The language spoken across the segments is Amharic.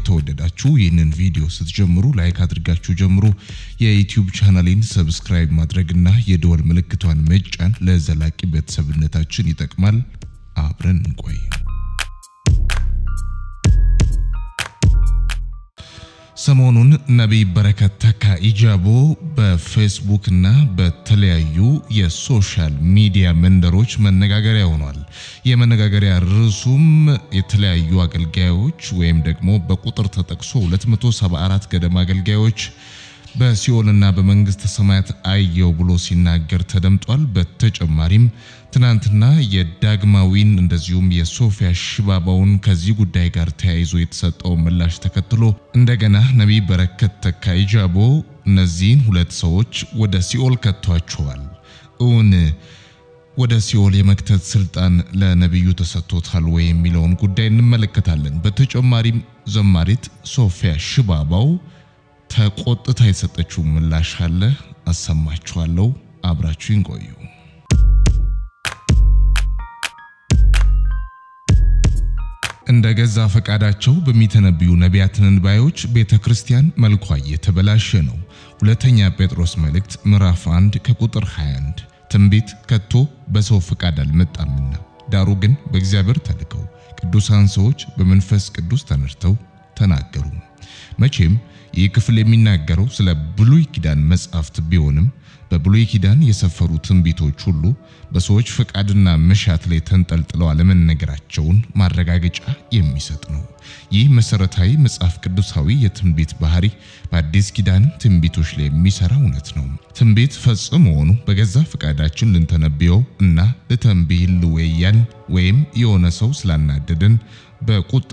የተወደዳችሁ ይህንን ቪዲዮ ስትጀምሩ ላይክ አድርጋችሁ ጀምሩ። የዩቲዩብ ቻናሌን ሰብስክራይብ ማድረግና የደወል ምልክቷን መጫን ለዘላቂ ቤተሰብነታችን ይጠቅማል። አብረን እንቆይ። ሰሞኑን ነቢይ በረከት ተካ ኢጃቦ በፌስቡክ እና በተለያዩ የሶሻል ሚዲያ መንደሮች መነጋገሪያ ሆኗል። የመነጋገሪያ ርዕሱም የተለያዩ አገልጋዮች ወይም ደግሞ በቁጥር ተጠቅሶ 274 ገደማ አገልጋዮች በሲኦልና በመንግስተ ሰማያት አየው ብሎ ሲናገር ተደምጧል። በተጨማሪም ትናንትና የዳግማዊን እንደዚሁም የሶፊያ ሽባባውን ከዚህ ጉዳይ ጋር ተያይዞ የተሰጠው ምላሽ ተከትሎ እንደገና ነቢይ በረከት ተካ ኢጃቦ እነዚህን ሁለት ሰዎች ወደ ሲኦል ከቷቸዋል። እውን ወደ ሲኦል የመክተት ስልጣን ለነቢዩ ተሰጥቶታል ወይ የሚለውን ጉዳይ እንመለከታለን። በተጨማሪም ዘማሪት ሶፊያ ሽባባው ተቆጥታ የሰጠችው ምላሽ አለ፣ አሰማችኋለሁ። አብራችሁን ቆዩ። እንደ ገዛ ፈቃዳቸው በሚተነብዩ ነቢያት ተንባዮች ቤተ ክርስቲያን መልኳ እየተበላሸ ነው። ሁለተኛ ጴጥሮስ መልእክት ምዕራፍ 1 ከቁጥር 21 ትንቢት ከቶ በሰው ፈቃድ አልመጣምና ዳሩ ግን በእግዚአብሔር ተልከው ቅዱሳን ሰዎች በመንፈስ ቅዱስ ተነድተው ተናገሩ። መቼም ይህ ክፍል የሚናገረው ስለ ብሉይ ኪዳን መጻሕፍት ቢሆንም በብሉይ ኪዳን የሰፈሩ ትንቢቶች ሁሉ በሰዎች ፈቃድና መሻት ላይ ተንጠልጥለው አለመነገራቸውን ማረጋገጫ የሚሰጥ ነው። ይህ መሰረታዊ መጽሐፍ ቅዱሳዊ የትንቢት ባህሪ በአዲስ ኪዳንም ትንቢቶች ላይ የሚሰራ እውነት ነው። ትንቢት ፈጽሞውኑ በገዛ ፈቃዳችን ልንተነብየው እና ልተንብይ ልወያን ወይም የሆነ ሰው ስላናደደን በቁጣ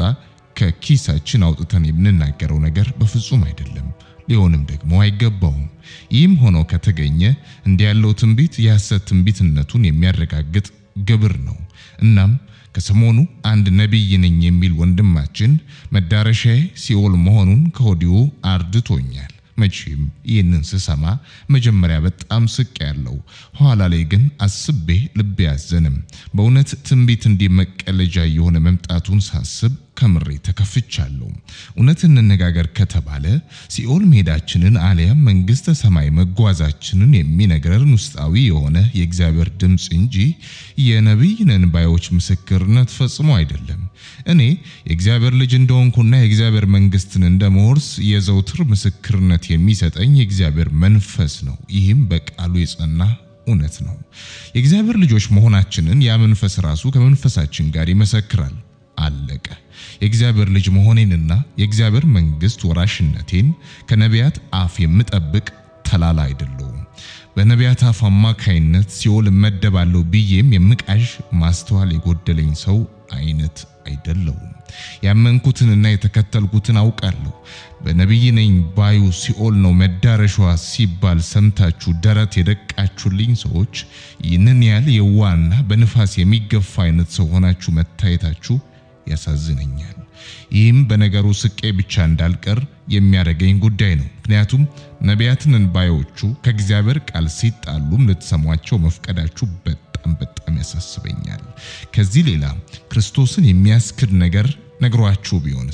ከኪሳችን አውጥተን የምንናገረው ነገር በፍጹም አይደለም። ሊሆንም ደግሞ አይገባውም። ይህም ሆኖ ከተገኘ እንዲህ ያለው ትንቢት የሐሰት ትንቢትነቱን የሚያረጋግጥ ግብር ነው። እናም ከሰሞኑ አንድ ነቢይ ነኝ የሚል ወንድማችን መዳረሻዬ ሲኦል መሆኑን ከወዲሁ አርድቶኛል። መቼም ይህንን ስሰማ መጀመሪያ በጣም ስቅ ያለው ኋላ ላይ ግን አስቤ ልቤ ያዘንም። በእውነት ትንቢት እንዲህ መቀለጃ የሆነ መምጣቱን ሳስብ ከምሬ ተከፍቻለሁ። እውነት እንነጋገር ከተባለ ሲኦል መሄዳችንን አሊያም መንግስተ ሰማይ መጓዛችንን የሚነግረን ውስጣዊ የሆነ የእግዚአብሔር ድምፅ እንጂ የነቢይ ነን ባዮች ምስክርነት ፈጽሞ አይደለም። እኔ የእግዚአብሔር ልጅ እንደሆንኩና የእግዚአብሔር መንግስትን እንደመወርስ የዘውትር ምስክርነት የሚሰጠኝ የእግዚአብሔር መንፈስ ነው። ይህም በቃሉ የጸና እውነት ነው። የእግዚአብሔር ልጆች መሆናችንን ያ መንፈስ ራሱ ከመንፈሳችን ጋር ይመሰክራል። አለቀ። የእግዚአብሔር ልጅ መሆኔንና የእግዚአብሔር መንግስት ወራሽነቴን ከነቢያት አፍ የምጠብቅ ተላላ አይደለሁም። በነቢያት አፍ አማካይነት ሲኦል እመደባለሁ ብዬም የምቃዥ ማስተዋል የጎደለኝ ሰው አይነት አይደለሁም። ያመንኩትንና የተከተልኩትን አውቃለሁ። በነቢይ ነኝ ባዩ ሲኦል ነው መዳረሻዋ ሲባል ሰምታችሁ ደረት የደቃችሁልኝ ሰዎች ይህንን ያህል የዋና በንፋስ የሚገፋ አይነት ሰው ሆናችሁ መታየታችሁ ያሳዝነኛል። ይህም በነገሩ ስቄ ብቻ እንዳልቀር የሚያደርገኝ ጉዳይ ነው። ምክንያቱም ነቢያትን ባዮቹ ከእግዚአብሔር ቃል ሲጣሉም ልትሰሟቸው መፍቀዳችሁ በጣም በጣም ያሳስበኛል። ከዚህ ሌላ ክርስቶስን የሚያስክድ ነገር ነግሯችሁ ቢሆንስ?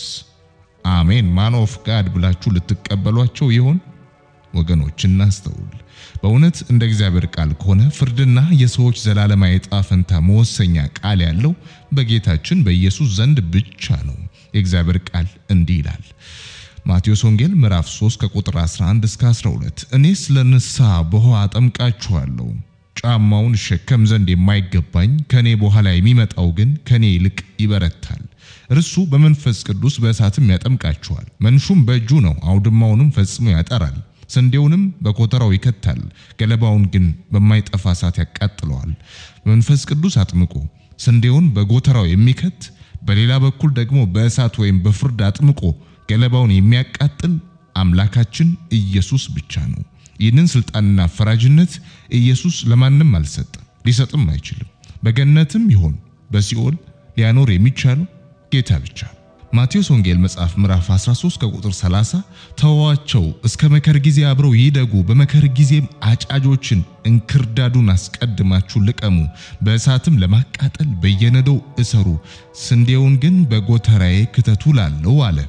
አሜን ማን ኦፍ ጋድ ብላችሁ ልትቀበሏቸው ይሆን? ወገኖች እናስተውል። በእውነት እንደ እግዚአብሔር ቃል ከሆነ ፍርድና የሰዎች ዘላለማዊ ዕጣ ፈንታ መወሰኛ ቃል ያለው በጌታችን በኢየሱስ ዘንድ ብቻ ነው። የእግዚአብሔር ቃል እንዲህ ይላል። ማቴዎስ ወንጌል ምዕራፍ 3 ከቁጥር 11 እስከ 12 እኔስ ለንስሐ በውኃ አጠምቃችኋለሁ ጫማውን እሸከም ዘንድ የማይገባኝ ከኔ በኋላ የሚመጣው ግን ከኔ ይልቅ ይበረታል። እርሱ በመንፈስ ቅዱስ በእሳትም ያጠምቃችኋል። መንሹም በእጁ ነው፣ አውድማውንም ፈጽሞ ያጠራል፣ ስንዴውንም በኮተራው ይከታል፣ ገለባውን ግን በማይጠፋ እሳት ያቃጥለዋል። በመንፈስ ቅዱስ አጥምቆ ስንዴውን በጎተራው የሚከት በሌላ በኩል ደግሞ በእሳት ወይም በፍርድ አጥምቆ ገለባውን የሚያቃጥል አምላካችን ኢየሱስ ብቻ ነው። ይህንን ስልጣንና ፈራጅነት ኢየሱስ ለማንም አልሰጠም፣ ሊሰጥም አይችልም። በገነትም ይሆን በሲኦል ሊያኖር የሚቻለው ጌታ ብቻ። ማቴዎስ ወንጌል መጽሐፍ ምዕራፍ 13 ከቁጥር 30 ተዋቸው፣ እስከ መከር ጊዜ አብረው ይደጉ፣ በመከር ጊዜም አጫጆችን እንክርዳዱን አስቀድማችሁ ልቀሙ፣ በእሳትም ለማቃጠል በየነዶው እሰሩ፣ ስንዴውን ግን በጎተራዬ ክተቱ ላለው አለ።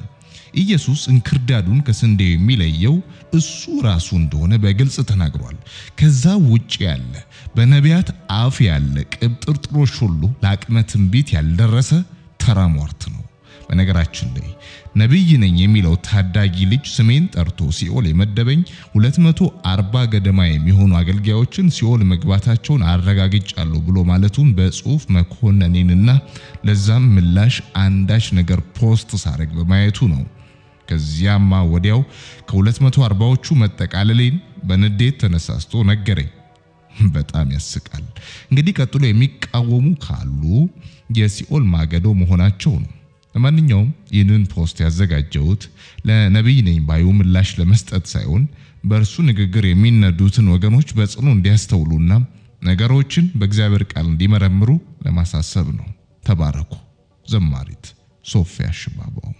ኢየሱስ እንክርዳዱን ከስንዴው የሚለየው እሱ ራሱ እንደሆነ በግልጽ ተናግሯል። ከዛ ውጭ ያለ በነቢያት አፍ ያለ ቅብጥርጥሮች ሁሉ ለአቅመ ትንቢት ያልደረሰ ተራ ሟርት ነው። በነገራችን ላይ ነቢይ ነኝ የሚለው ታዳጊ ልጅ ስሜን ጠርቶ ሲኦል የመደበኝ 240 ገደማ የሚሆኑ አገልጋዮችን ሲኦል መግባታቸውን አረጋግጫለሁ ብሎ ማለቱን በጽሁፍ መኮነኔንና ለዛም ምላሽ አንዳች ነገር ፖስት ሳረግ በማየቱ ነው። ከዚያማ ወዲያው ከ240ዎቹ መጠቃለሌን በንዴት ተነሳስቶ ነገረኝ። በጣም ያስቃል። እንግዲህ ቀጥሎ የሚቃወሙ ካሉ የሲኦል ማገዶ መሆናቸው ነው። ለማንኛውም ይህንን ፖስት ያዘጋጀሁት ለነቢይ ነኝ ባዩ ምላሽ ለመስጠት ሳይሆን በእርሱ ንግግር የሚነዱትን ወገኖች በጽኑ እንዲያስተውሉና ነገሮችን በእግዚአብሔር ቃል እንዲመረምሩ ለማሳሰብ ነው። ተባረኩ። ዘማሪት ሶፊያ ሽባባው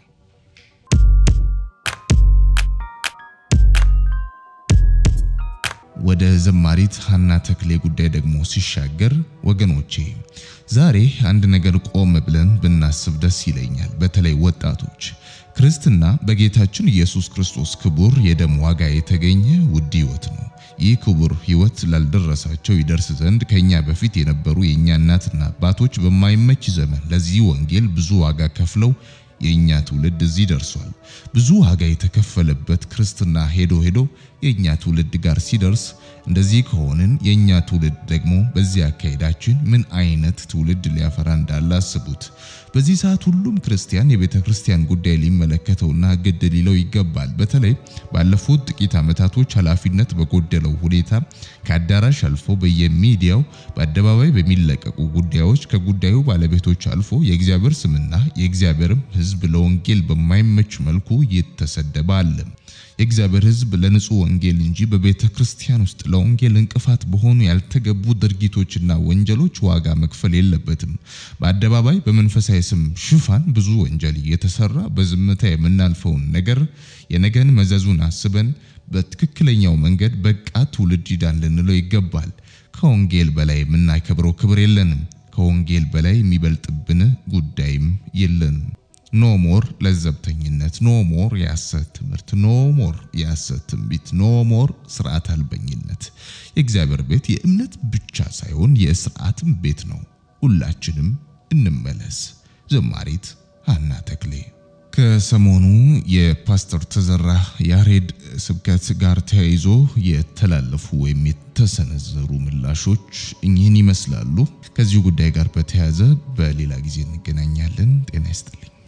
ወደ ዘማሪት ሀና ተክሌ ጉዳይ ደግሞ ሲሻገር ወገኖቼ ዛሬ አንድ ነገር ቆም ብለን ብናስብ ደስ ይለኛል። በተለይ ወጣቶች ክርስትና በጌታችን ኢየሱስ ክርስቶስ ክቡር የደም ዋጋ የተገኘ ውድ ሕይወት ነው። ይህ ክቡር ሕይወት ላልደረሳቸው ይደርስ ዘንድ ከኛ በፊት የነበሩ የእኛ እናትና አባቶች በማይመች ዘመን ለዚህ ወንጌል ብዙ ዋጋ ከፍለው የኛ ትውልድ እዚህ ደርሷል። ብዙ ዋጋ የተከፈለበት ክርስትና ሄዶ ሄዶ የኛ ትውልድ ጋር ሲደርስ እንደዚህ ከሆንን የኛ ትውልድ ደግሞ በዚህ አካሄዳችን ምን አይነት ትውልድ ሊያፈራ እንዳለ አስቡት። በዚህ ሰዓት ሁሉም ክርስቲያን የቤተ ክርስቲያን ጉዳይ ሊመለከተውና ግድ ሊለው ይገባል። በተለይ ባለፉት ጥቂት ዓመታቶች ኃላፊነት በጎደለው ሁኔታ ከአዳራሽ አልፎ በየሚዲያው በአደባባይ በሚለቀቁ ጉዳዮች ከጉዳዩ ባለቤቶች አልፎ የእግዚአብሔር ስምና የእግዚአብሔርም ሕዝብ ለወንጌል በማይመች መልኩ ይተሰደበ አለ። የእግዚአብሔር ሕዝብ ለንጹህ ወንጌል እንጂ በቤተ ክርስቲያን ውስጥ ለወንጌል እንቅፋት በሆኑ ያልተገቡ ድርጊቶችና ወንጀሎች ዋጋ መክፈል የለበትም። በአደባባይ በመንፈሳዊ ስም ሽፋን ብዙ ወንጀል እየተሰራ በዝምታ የምናልፈውን ነገር የነገን መዘዙን አስበን በትክክለኛው መንገድ በቃ ትውልድ ይዳን ልንለው ይገባል። ከወንጌል በላይ የምናከብረው ክብር የለንም። ከወንጌል በላይ የሚበልጥብን ጉዳይም የለንም። ኖ ሞር ለዘብተኝነት፣ ኖ ሞር የሐሰት ትምህርት፣ ኖ ሞር የሐሰት ትንቢት፣ ኖ ሞር ስርዓት አልበኝነት። የእግዚአብሔር ቤት የእምነት ብቻ ሳይሆን የስርዓትም ቤት ነው። ሁላችንም እንመለስ። ዘማሪት ሀና ተክሌ ከሰሞኑ የፓስተር ተዘራ ያሬድ ስብከት ጋር ተያይዞ የተላለፉ ወይም የተሰነዘሩ ምላሾች እኚህን ይመስላሉ። ከዚሁ ጉዳይ ጋር በተያያዘ በሌላ ጊዜ እንገናኛለን። ጤና ይስጥልኝ።